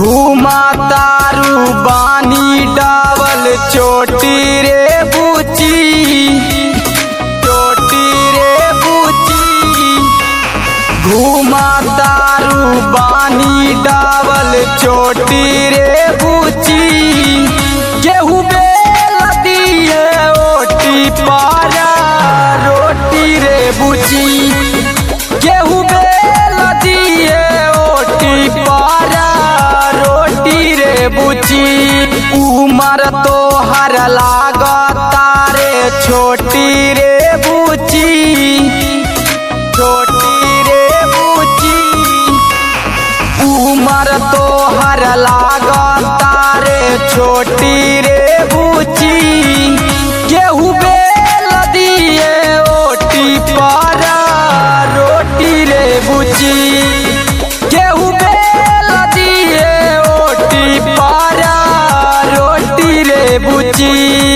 घूमा तारू बानी डावल चोटी रे बुची चोटी रे बुची घूमा तारू बानी डावल चोटी रे बुची केहू बेल दिए ओटी पारा रोटी रे बुची केहू बेल दिए ओटी पारा रोटी रे बुची उमर तो हर लागता रे छोटी रे बुची छोटी रे बुची उमर तो हर लागता रे छोटी रे बुची केहू बेल दिए ओटी पारा रोटी रे बुची केहू बेल दिए ओटी पारा रोटी रे बुची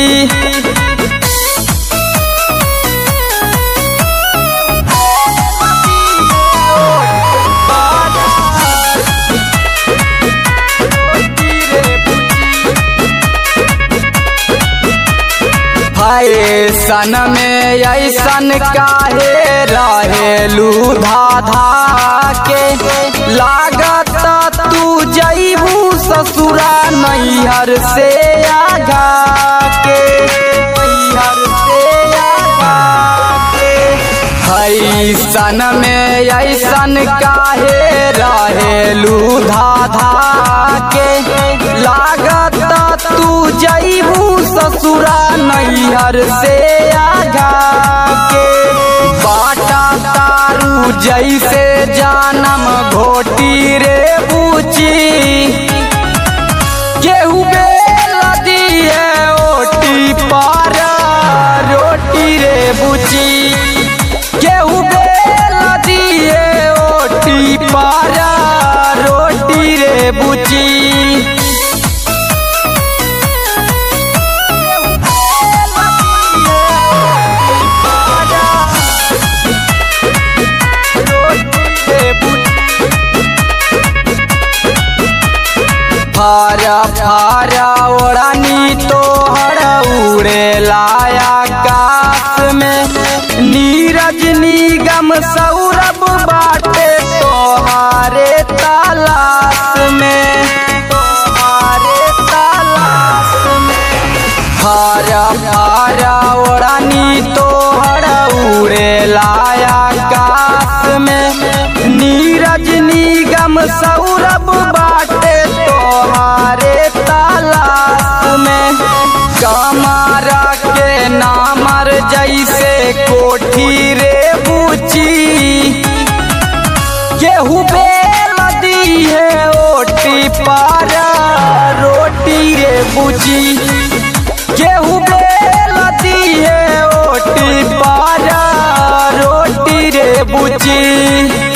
फैशन में ऐसन काहे रहेलू धाधा के लागत तू जैबू ससुरा नैहर से आगा के नैहर से आगा के फैशन में ऐसन काहे रहेलू धाधा के लागत तू जैबू ससुरा नैहर से आगा के बाटा तारू जैसे जानम घोटी रे बूची केहू बेल दिए ओटी पारा रोटी रे बुची केहू बेल दिए ओटी पारा रोटी रे बुची फारा फारा ओढ़नी तो हर उड़े लाया काश में नीरज निगम सौरभ बाटे तोहारे तालाश में तोहारे तालाश में फारा फारा ओढ़नी तो हर उड़े लाया काश में नीरज निगम सौरभ बाटे तोहारे तालाश में कमारा के नामर जैसे कोठी रे बुची केहू बेल दिए ओटी पारा रोटी रे बुची केहू बेल दिए ओटी पारा रोटी रे बुची